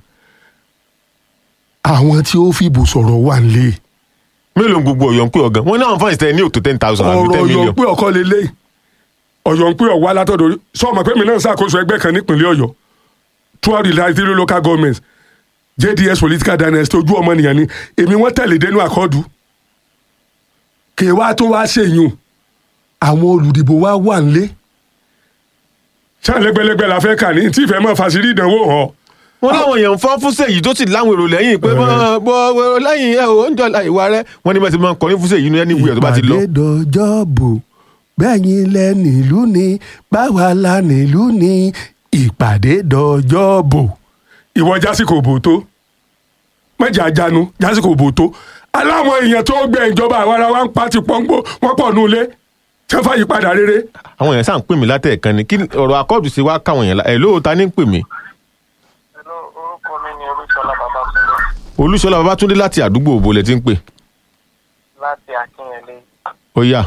àwọn tí ó fìbò sọ̀rọ̀ wà ń lé mélòó ń gbogbo Ọ̀yọ́ ń pè ọ̀gán wọn náà fáwọn ìsìtẹ́ ní òtò ten thousand àbí ọ̀rọ̀ ten ọ̀yọ́ million pé ọkọ lélẹ̀ ọ̀yọ́ ń pé ọ̀wá látọ̀dọ̀ orí- sọ́ọ̀mọ̀ pé mi náà ń ṣàkóso ẹgbẹ́ kan nípìnlẹ̀ ọ̀yọ́ throughout the last three local governments JDS political dynasty ojú ọmọnìyàn ni èmi wọ́n tẹ̀lé dénú àkọ́dù kì í wá tó wá ṣèyún àwọn olùdìbò wa wà ń lé ṣáà lẹ́gbẹ̀lẹ́gbẹ̀ la fẹ́ kà ní tí ìfẹ́ mọ́ fàṣírí ìdánwò hàn wọn láwọn èèyàn ń fọ́n fúnṣe yìí tó sì láwọn èrò lẹ́yìn pé bọ́ bọ́ lẹ́yìn ẹ̀ ò ń jọ ìwà rẹ wọn ní bá ti máa ń kọrin fúnṣe yìí ní ẹni wúyọ̀ tó bá ti lọ. ìpàdé dọjọ́ bò bẹ́yìn lẹ nílùú ni báwa la nílùú ni ìpàdé dọjọ́ bò. ìwọ jásìkò bò tó mọ̀jà jánu jásìkò bò tó aláwọn èèyàn tó gbẹ ìjọba àwọn ará wa ń pa ti pọ́ngbó wọ́n pọ̀ nù lé tẹ́fà yípadà rere. àwọn èèyàn sáà ń pè mí látẹ̀ẹ̀kan ni kí ọ̀rọ̀ akọ́ọ̀dù sí wá káwọn èèyàn la ẹ̀ lóòótá ní ń pè mí Hello, orúkọ mi ni Olúṣọlá Babátúndé Olúṣọlá Babátúndé láti àdúgbò òbò lẹ ti ń pè láti Akínyẹlé. ó yá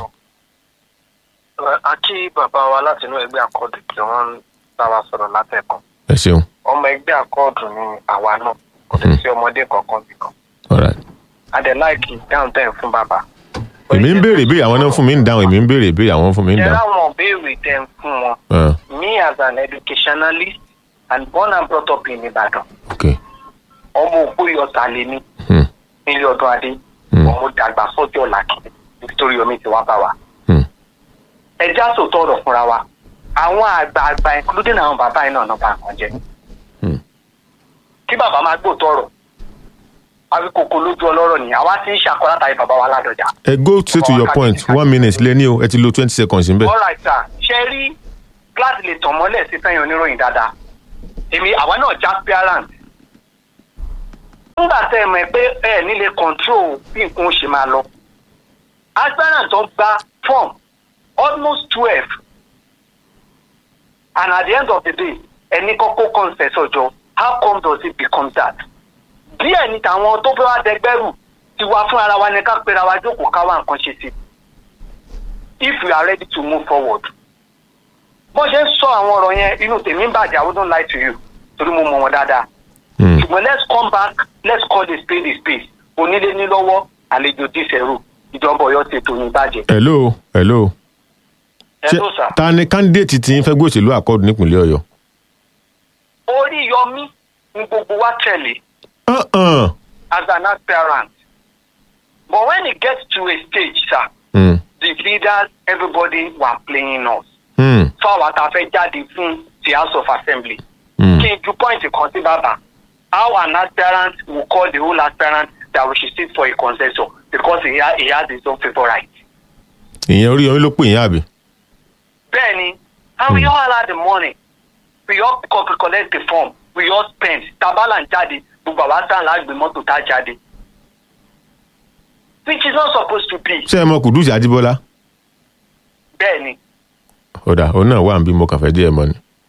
A kí bàbá wa láti inú ẹgbẹ́ àkọọ́dù kí wọ́n ń bá wa sọ̀rọ̀ látẹ̀kàn. ẹ ṣeun Ọmọ ẹgbẹ́ àkọọ́dù ni àwa náà, kò dé sí ọmọdé kankan bìkan. alright. Adẹ̀láìkì dáhùn tẹ̀ ń fún bàbá. èmi ń béèrè ìbéèrè àwọn náà fún mi ń dáhùn èmi ń béèrè ìbéèrè àwọn fún mi ń Ẹ dáhùn. láwọn béèrè tẹ̀ ń fún wọn. Ah, Me as an educationalist and born and brought up in Ibadan, ok ọmọ ògbóyọ̀tà lè ní Hmm, nílé ọdún adé. Hmm. Ọmọ dàgbà sọ́jọ́ làkì nítorí omi ti wá bá wa. hmm. ẹ já sòótọ́ ọ̀rọ̀ fúnra wa àwọn àgbààgbà including àwọn bàbá yìí náà náà bá nǹkan jẹ. Hmm. kí bàbá máa gbóòótọ́ ọ̀rọ̀ àwíkòkò lójú ọlọ́rọ̀ ni àwa ti ń ṣàkọ́ látàrí bàbá wa ládọjà. ẹ go straight to your point one minute lé ní o ẹ ti lo twenty seconds níbẹ̀. all right sir ṣe rí gíláàsì lè tàn mọ́lẹ̀ sí fẹ́yìn oníròyìn dáadáa èmi àwa náà já parent. nígbà tẹ́ ẹ mọ̀ pé ẹ nílé control bí nǹkan ó ṣe máa lọ aspirant tó gba form almost twelve and at the end of the day ẹni kọ́kọ́ consent ọjọ́ how come does it become that díẹ̀ ní tàwọn tó fẹ́ wá dẹgbẹ́rù ti wá fún ara wa ní ká pera wa jókòó ká wá nǹkan ṣe sí if we are ready to move forward bó ṣe ń sọ àwọn ọ̀rọ̀ yẹn inú tèmi ń bàjẹ́ I wouldn't lie to you torí mo mọ̀ wọn dáadáa Hmm. ṣùgbọ́n let's come back let's call a spade a spade onílé ní lọ́wọ́ àlejò dísẹ̀rù ìjọba ọ̀yọ́ ti tò ní bàjẹ́. hello hello ẹ ṣé ló sà. ta ni candidate tí ń fẹ́ gbé òṣèlú àkọọ́dù nípìnlẹ̀ ọ̀yọ́. orí yọmí ni gbogbo wa tẹ̀lé Uh-uh. as an aspirant but when it gets to a stage sir Hmm, the leaders everybody were playing us hmm, fáwọn tá a fẹ́ jáde fún the house of assembly hmm. kí n ju point kan sí bàbá how an aspirant will call the whole aspirant that we should sit for a consensus because he, ha he has his own favourite. ìyẹn Oríyọmí ló pè yín àbí. bẹ́ẹ̀ni and we all had the money we all co collect the form we all spend tabala ń jáde gbogbo àwa sáà lágbè mọ́tò tá a jáde which is not supposed to be ṣé ẹ mọ Kùdùsì Àjíbọ́lá. bẹ́ẹ̀ni ọ̀dà òun náà wà ń bí mo kàn fẹ́ díẹ̀ mọ́ ni.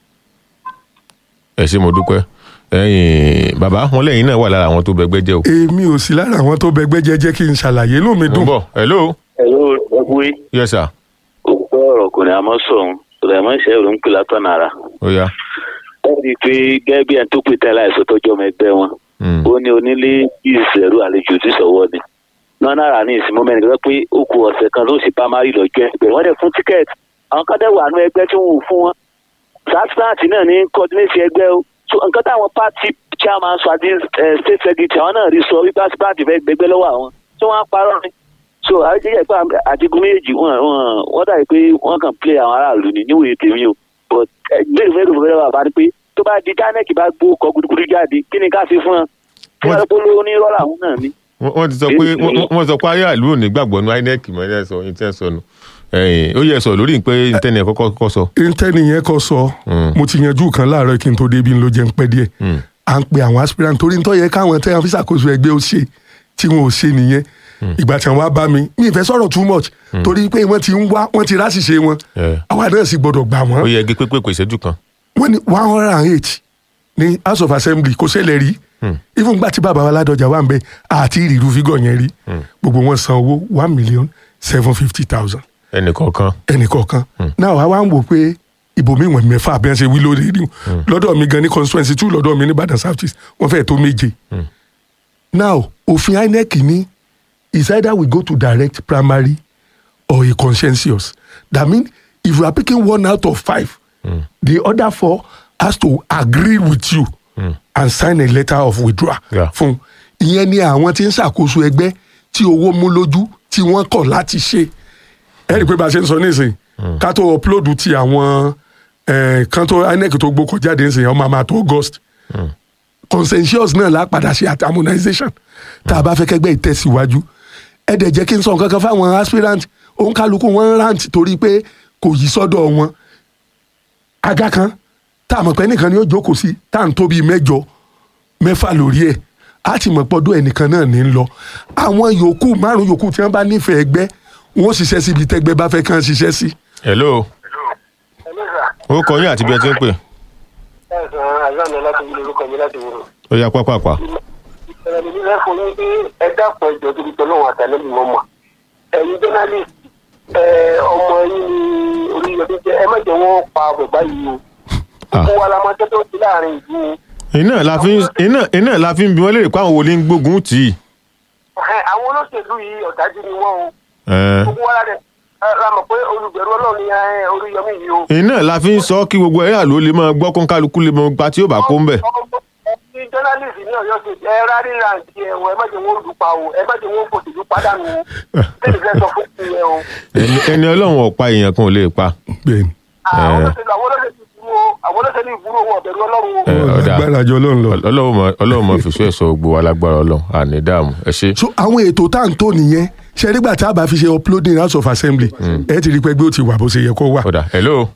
ẹ ṣé mo dúpẹ́ ẹ̀yin bàbá wọn lẹ́yìn náà wà lára àwọn tó bẹgbẹ́ jẹ́ o. èmi ò sí lára àwọn tó bẹgbẹ́ jẹ́ jẹ́ kí n ṣàlàyé inú mi mo ń dùn. bọ̀ hello Hello, Ẹgbẹ́ yes sir òkú ọ̀rọ̀ kò ní àmọ́ sọ̀hún. Sùlẹ̀mọ́ Ṣẹ́rù ń pè látọ̀nà ara. ó yá ó rí i pé gẹ́gẹ́ bí ẹni tó pè tẹ́lẹ̀ àìsàn tọ́jú ọmọ ẹgbẹ́ wọn Mm. ó ní onílé ìṣẹ̀rù àlejò tí sọ̀wọ́ ni nọ́nàrà ní ìsinmi mẹ́rin gbọ́ pé ó ku ọ̀sẹ̀ kan ló sì pamari lọ́jọ́ ẹgbẹ́ wọ́n dẹ̀ fún tíkẹ́ẹ̀tì àwọn kan dẹ̀ wà nú ẹgbẹ́ tí wọ́n ò fún wọn sasnat náà ní coordinate ẹgbẹ́ o so nǹkan táwọn party chairman sọ àti eh, state secretary àwọn náà rí sọ wípé asipati fẹ́ gbẹgbẹ́ lọ́wọ́ àwọn tí wọ́n á parọ́ ni so àjẹjẹ pé àdìgún méjì wọn wọn wọn dàbí pé wọn kàn play àwọn aráàlú ni níwèé tèmi o but gbèrú mélòó fẹ́rẹ́ wà bá ní pé tó bá di dánẹ́kì bá gbó kọ gudugudu jáde kí ni ká fi fún wọn kí Wọ́n- wọ́n polówó ní rọ́lá àwọn náà ni. wọ́n wọ́n ti sọ pé wọ́n wọ́n- wọ́n sọ pé aráàlú ò ní gbàgbọ́ nu inec mọ́ ẹ̀ sọ ní tẹ́ sọ nù ẹ̀yìn ó yẹ sọ lórí pé ntẹ́ni ẹ̀ kọ́kọ́ kọ́ sọ. intanet yẹn kọ sọ mo ti yanjú kan láàárọ̀ kí n tó débi ló jẹ́ ń pẹ́ díẹ̀ à ń pe àwọn aspirant torí nítorí yẹ káwọn tẹ́ wọn fi ṣàkóso ẹgbẹ́ ó ṣe tí wọn ò ṣe nìyẹn ìgbà tí wọn wá bá mi mi ì fẹ́ sọ̀rọ̀ too much torí pé wọ́n ti ń wá wọ́n ti ráṣìṣe wọn Yeah. àwa náà sì gbọ́dọ̀ gbà wọ́n ó yẹ gé pépé ìṣẹ́jú kan. wọ́n ní one hundred and eight ní house of assembly kò ṣẹlẹ̀ rí even gbà tí bàbá wa ládọjà wà ń bẹ àti ìrìrú fígọ̀ yẹn rí gbogbo wọn san owó one million seven fifty thousand ẹnì kọ̀ọ̀kan. ẹnìkọ̀ọ̀kan náà wàá wá ń wò pé ibòmí wọn mẹ́fà bí wọ́n ṣe wí lórí rí lọ́dọ̀ mi gan ní constituency two lọ́dọ̀ mi ní Ìbàdàn South East wọ́n fẹ́ẹ̀ tó méje now òfin INEC ní is either we go to direct primary or a consensus that mean if you are picking one out of five the other four has to agree with you and sign a letter of withdrawal Yeah. fún ìyẹn ni àwọn tí ń ṣàkóso ẹgbẹ́ tí owó mú lójú tí wọ́n kọ̀ láti ṣe ẹ rí i pé bá a ṣe ń sọ nísìnyí ká tó upload ti àwọn eh, kan tó INEC tó gbókò jáde nísìnyí ọmọ àmà tó August consensus náà la padà ṣe àti harmonization tá a bá fẹ́ kẹ́gbẹ́ ìtẹ̀síwájú ẹ dẹ̀ jẹ́ kí n sọ nǹkan kan fáwọn aspirant òun kálukú wọn ń rant torí pé kò yí sọ́dọ̀ wọn aga kan tá a mọ̀ pé ẹnìkan ni ó jókòó sí tá à ń tóbi mẹ́jọ mẹ́fà lórí ẹ̀ á ti mọ̀ pọ́dọ̀ ẹnìkan náà ní í lọ àwọn yòókù márùn yòókù tí wọ́n bá nífẹ̀ẹ́ ẹgbẹ́ wọ́n ṣiṣẹ́ síbi tẹ́gbẹ́ bá fẹ́ kàn ṣiṣẹ́ sí. hello ó kọ yín àti bí ẹ ti ń pè ẹ̀sán àyànnà láti wúlò orúkọ mi láti wúlò. ó yá pápápá. ẹ̀rọ mi fẹ́ fún yín pé ẹ dákun ẹjọ́ tó ti tọ́ lọ́wọ́ àtàlẹ́bí wọn mọ̀ ẹ̀yin journalist ẹ̀, ọmọ yín ni oríyọdé jẹ́ ẹ má jẹ́ wọ́n pa bàbá yìí o Ah. gbogbo wa la mọ tẹ́tọ́ sí láàrin ìlú o. iná la fi ń- iná iná la fi ń bi wọ́n léèrè pé àwọn wo ni ń gbógun tì í. Ẹ̀hẹ́n, àwọn olóṣèlú yìí ọ̀dájú ni wọ́n o Ẹ̀ẹ́. gbogbo wa la dẹ̀ la mọ̀ pé olùbẹ̀rù ọlọ́run ni ẹ̀, oríyọmí yìí o. iná la fi ń sọ kí gbogbo ẹ̀rọ àlọ́ lè máa gbọ́ kó ń kálukú lè máa gba tí yóò bá kó ń bẹ̀. Ti journalist ní Ọ̀yọ́ ṣe ẹ rárí rántí ẹ̀wọ̀n ẹ má jẹ́ wọ́n lù pa o ẹ má jẹ́ wọ́n fòṣèlú pàdánù o tẹ́lẹ̀ fẹ́ sọ fún ìyẹn o. ẹni ẹni ọlọ́run ọ̀pá èèyàn kan ò lè pa. bẹ́ẹ̀ni àwọn olóṣèlú àwọn olóṣèlú ìbúrò o àwọn olóṣèlú ìbúrò wọn ọ̀bẹ̀rù ọlọ́run o. Ẹ, ọ̀dà. agbára jọ lọ́n lọ. ọlọ́run mọ ọlọ́run mọ fìṣọ́ ẹ̀sọ́ gbogbo wa lágbára ọlọ́run àní dààmú ẹ ṣe. so àwọn ètò tá à ń tò nìyẹn ṣe nígbà tá a bá fi ṣe uploading house of assembly ẹ ti rí i pé ẹgbẹ́ ó ti wà bó ṣe yẹ kó wà. ọ̀dà hello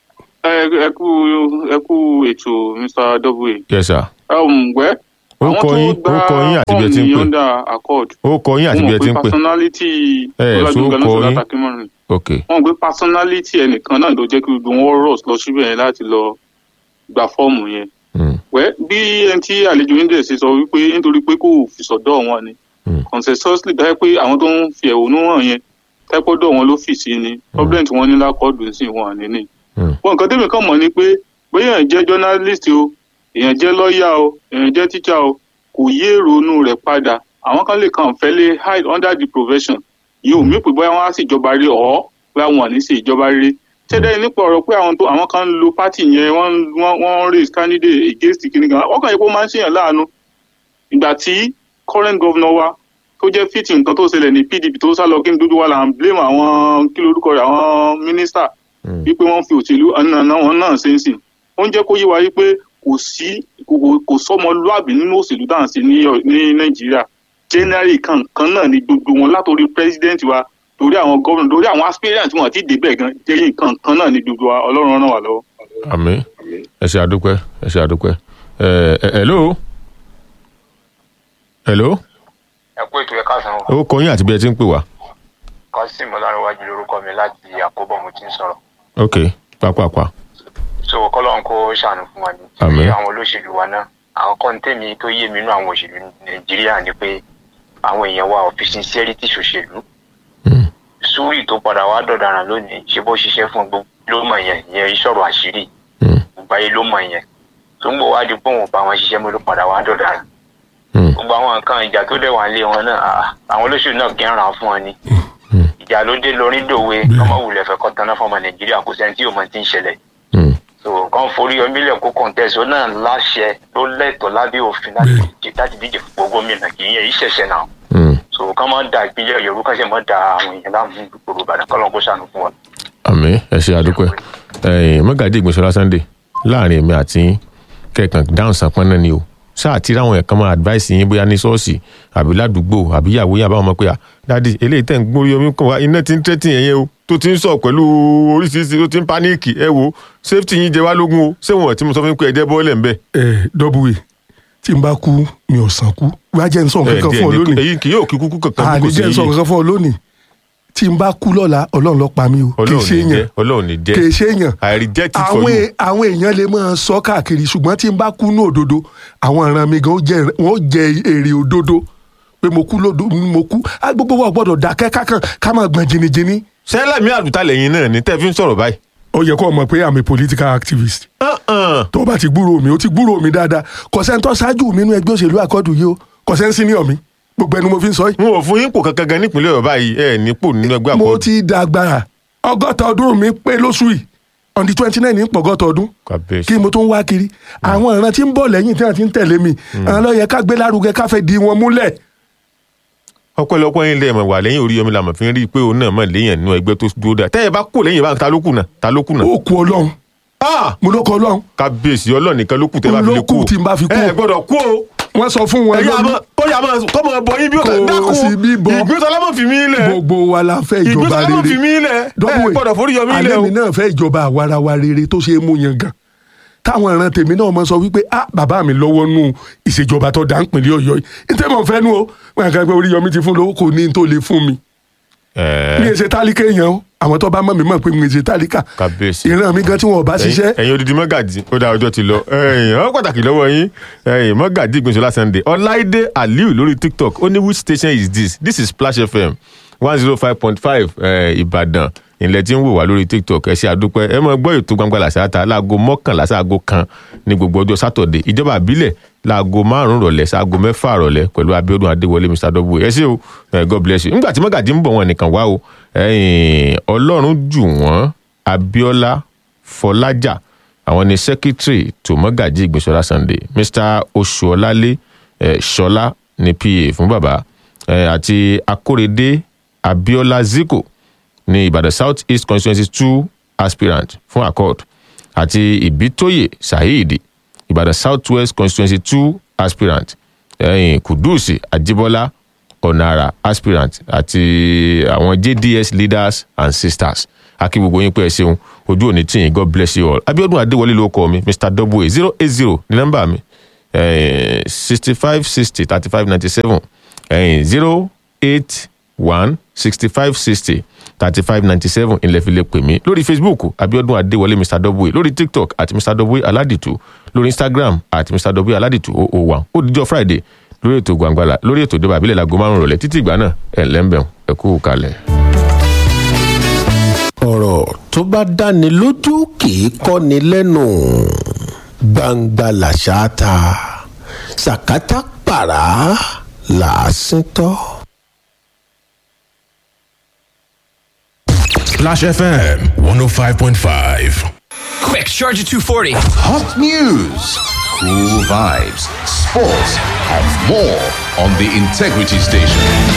ẹ ẹ kú ẹ kú ètò mr w yes sir. um, wẹ́ Ó kọ yín- ó kọ yín àti bí ẹ ti ń pè. under accord ó kọ yín àti bí ẹ ti ń pè. personality Ẹ, so ó kọ yín. akínmọ́rin ok wọ́n gbé personality ẹnìkan náà ló jẹ́ kí gbogbo wọn rọ̀ lọ síbẹ̀ yẹn láti lọ gba fọ́ọ̀mù yẹn Mm. wẹ́ bí ẹni tí àlejò yín dẹ̀ ṣe sọ wípé nítorí pé kò fi sọ̀dọ̀ wọn ni Mm. consensusly dájú pé àwọn tó ń fi ẹ̀hónú hàn yẹn tẹ́pọ́dọ̀ wọn ló fì sí ni problem tí wọ́n ní lákọ́ọ̀dù sí wọn ní ní Mm. wọn nǹkan tẹ́mi kàn mọ̀ ni pé bóyá èèyàn jẹ́ journalist o èèyàn jẹ́ lọ́ọ̀yà o èèyàn jẹ́ teacher o kò yé ronú rẹ̀ padà àwọn kan lè kàn fẹ́ lé hide under the profession yìí ò mí pé bóyá wọn á sì ìjọba rí ọ̀ bóyá wọn ò ní sí ìjọba rí ṣẹ́dá nípa ọ̀rọ̀ pé àwọn tó àwọn kan ń lo party yẹn wọ́n wọ́n wọ́n raise candidate against kìnìún kan wọ́n kàn yẹ kó máa ń ṣèyàn láàánú ìgbà tí current governor wa tó jẹ́ fìtì nǹkan tó ṣẹlẹ̀ ní pdp tó sá lọ kí n dúdú wa là ń blame àwọn kí lorúkọ rẹ̀ àwọn minister Mm. wípé wọ́n fi òṣèlú ọ̀nà wọn náà ṣe ń sìn ó ń jẹ́ kó yé wa wípé kò sí kò kò- kò sọmọlúàbí nínú òṣèlú tá à ń ṣe ní Ọ- ní nàìjíríà generally kan kan náà ni gbogbo wọn látòrí president wa torí àwọn gómìnà torí àwọn aspirant wọn àti débẹ̀ gan jẹ́yìn kan kan náà ni gbogbo wa ọlọ́run ràn wá lọ́wọ́. àmín ẹ ṣe àdúpẹ́ ẹ ṣe àdúpẹ́ ẹ ẹ hello hello ẹ kú ètò ẹ̀ka san o ó kọ yín àti bí ẹ ti ń pè wá. kasim ọlárẹwájú lórúkọ mi láti àkóbọ mo ti ń sọ̀rọ̀ ok pápápá so kọlọ́n kó ṣàánú fún wa ní Àmín. Torí àwọn olóṣèlú wa náà àwọn kọ́ńtẹ́mì tó yé mi nínú àwọn òṣèlú nàìjíríà ni pé àwọn èèyàn wa òfin sincerity ṣòṣèlú Mm. sùúrì tó padà wá dọ̀daràn lónìí ṣe bó ṣiṣẹ́ fún gbogbo ló mọ̀ yẹn ìyẹn ìṣòro àṣírí Mm. gbogbo ayé ló mọ̀ yẹn tó ń bọ̀ wá di pé òun ò bá wọn ṣiṣẹ́ mo ló padà wá dọ̀dà rẹ̀ gbogbo àwọn nǹkan ìjà tó dẹ̀ wà ń lé wọn náà ah, àwọn olóṣèlú náà kí ń ràn fún wọn ni ìjà ló dé lórí dòwe ọmọ wulẹ̀ fẹ́ kọ́ taná fọmọ nàìjíríà kò sẹ́ni tí yóò mọ ti ń ṣẹlẹ̀ so kàn forí omílẹ̀ kó kọ̀ǹtẹ́sì ó náà láṣẹ ló lẹ́tọ̀ọ́ lábẹ́ òfin láti díje- láti díje fún gbogbo gómìnà kì í yẹ ìṣẹ̀ṣẹ̀ náà so kàn máa da ìpínlẹ̀ yorùbá kàn ṣe máa da àwọn èèyàn láàmú gbogbo ìbàdàn kọ́ lọ́n kó ṣàánú fún wọn. àmì ẹ ṣe àdúpẹ́ ẹ̀yìn mọ́gàdí ìgbìnsọ́lá sunday láàrin èmi àti yín kẹ̀kàn dáhùn sàpọ́n náà ni o sáà tí ráwọn ẹ̀kan máa advice yín bóyá ní ṣọ́ọ̀ṣì àbí ládùúgbò àbí ìyàwó yín àbáwọn ọmọ pé à dáàdi eléyìí tẹ̀ ń gbórí omi kan wá iná ti ń tẹ́tì yẹn yẹn o tó ti ń sọ pẹ̀lú oríṣiríṣi tó ti ń páníìkì ẹ wo safety yín jẹ wá lógún o ṣé wọn tí mo sọ fún yín pé ẹ jẹ́ bọ́ọ̀lẹ̀ ń bẹ̀. ẹ dọ́bùwé tí n bá kú mi ò sàn kú wá jẹ́ n sọ nǹkan kan fún ọ lónìí èyí kì yóò kí kúkú kankan bí àní kò sí jẹ́ n sọ yìí nǹkan fún ọ lónìí tí n bá kú lọ́la ọlọ́run ló pa mí o kì í ọlọ́run ṣe ní jẹ́ èèyàn ọlọ́run ní jẹ́ kì í ṣe èèyàn i reject it for àwọn you. è- àwọn èèyàn lè máa sọ káàkiri ṣùgbọ́n tí n bá kú ní òdodo àwọn ìran mi gan ó jẹ- wọn ó jẹ èrè òdodo pé mo kú lódo mo kú á gbogbo wa gbọ́dọ̀ dákẹ́ kákan ká máa gbọ̀n jìnnìjìnnì. sẹ́lẹ̀ mi àdùtà lẹ́yìn náà ni tẹ́ fi ń sọ̀rọ̀ báyìí. ó yẹ kó o mọ̀ pé i'm a political activist. tó o bá ti gbúrò mi o ti gbúrò mi dáadáa kọ̀sẹ́ńtọ́ ṣáájú mi nínú ẹgbẹ́ òṣèlú àkọ́dù yìí o kọ̀sẹ́ńsì ní ọ̀mí gbogbo ẹnu mo fi ń sọ yìí. n ò fún yín pò kankan gan nípìnlẹ̀ ọ̀bá yìí ẹ̀ nípò nínú ẹgbẹ́ àkọ́kọ́. mo ti dàgbà ọgọ́ta ọdún mi pé lóṣù yìí on the twenty nine ní pọ̀gọ́ta ọdún kí mo tó ń wá kiri àwọn ìran tí ń bọ̀ lẹ́yìn tí wọ́n ti ń tẹ̀lé mi àwọn ló yẹ ká gbé lárugẹ ká fẹ́ di wọn múlẹ̀. ọpẹ́lọpẹ́ yín lẹ mọ wà lẹ́yìn orí omi làmọ fi ń rí i pé òun náà mọ lẹ́yìn nínú ẹgbẹ́ tó dúró dáa tẹyẹ bá kú lẹ́yìn bá ta ló kù náà ta ló kù náà. ó kú ọlọ́run mo ló kọ ọlọ́run. kábíyèsí ọlọ́run nìkan ló kù tẹ́ bá fi lè kú. ló kù tí n bá fi kú. ẹ gbọ́dọ̀ kú o. wọ́n sọ fún wọn ẹ̀yà lórí- àmọ́ kó yà máa kó máa bọ yín bí ó tẹ̀ dákun kò sí bíbọ ìgbésọlá mọ̀ fi mí lẹ̀. gbogbo wa la fẹ́ ìjọba ìgbésọlá mọ̀ rere fi mí lẹ̀ ẹ Dọ́bùwẹ̀, gbọ́dọ̀ forí yọ mí lẹ̀ alẹ́ o. mi náà fẹ́ ìjọba àwarawa rere tó ṣe é mú yan gan táwọn ìran tèmi náà mọ sọ wípé ah bàbá mi lọ́wọ́ nù ìṣèjọba tó dá ń pínlẹ̀ ọ̀yọ́ yìí nítorí mo fẹ́ nu o wọn kàn pé orí yọmí ti fún lówó kò ní n tó lè fún mi mi ì ṣe tálíkà èèyàn o àwọn tó bá mọ̀ mí mọ̀ pé mi ì ṣe tálíkà kábíyèsí. ìran mi gan tí wọn ò bá ṣiṣẹ́ ẹ̀yin odidi mọ́gàjì ó dá ọjọ́ ti lọ ẹ̀yin ọ pàtàkì lọ́wọ́ yín ẹ̀yin mọ́gàjì ìgbìnsọ̀lá sunday ọláìdé aliu lórí tiktok ó ní which station is this this is splash fm one zero five point five ìbàdàn ilẹ̀ tí ń wò wá lórí tiktok ẹ ṣe àdúpẹ́ ẹ mọ gbọ́ ètò gbangba làṣáta láago mọ́kànlá sáago kan ní gbogbo ọjọ́ sátọ̀dẹ̀ ìjọba àbílẹ̀ láago márùn-ún rọ̀lẹ́ sáago mẹ́fà rọ̀lẹ́ pẹ̀lú abiodun adéwọlé mr w ẹ ṣé o eh, god bless you nígbà tí mọ́gàjì ń bọ̀ wọn nìkan wá o ẹ̀yin ọlọ́run jù wọ́n abiola fọlájà àwọn ni secretary tó mọ́gàjì ìgbésọ́lá sunday mr oṣuọlálé eh, ṣọlá ní pa fún bàbá eh, àti akórèdé abiola ziko ní ìbàdàn south east constituency two aspirant fún accord àti ìbítóyè saheed ìbàdàn south west constituency two aspirant ẹ̀yìn kùdùsì àjíbọ́lá ọ̀nàrà aspirant àti àwọn jds leaders and sisters akí gbogbo yín pé ẹ ṣeun ojú òní tí yín god bless you all abiodun adéwọlé ló kọ mi mr w zero eight zero ní nọmba mi sixty five sixty thirty five ninety seven zero eight one sixty five sixty thirty five ninety seven ilẹ̀ fi lè pè mí lórí facebook abiodun adéwọlé mr w lórí tiktok àti mr w aládìtú lórí instagram àti mr w aládìtú oh oh one ó dijọ́ friday lórí ètò gbàngbàlà lórí ètò ìjọba àbílẹ̀ lago márùn-ún rọ̀lẹ́ títí ìgbà náà ẹ̀ lẹ́ńbẹ̀ẹ́ ẹ kú kalẹ̀. ọ̀rọ̀ tó bá dáni lójú kì í kọ́ni lẹ́nu gbangba làṣà ta sàkátà pàrà làásìn tọ́. Splash FM 105.5. Quick, charge at 240. Hot news, cool vibes, sports, and more on the Integrity Station.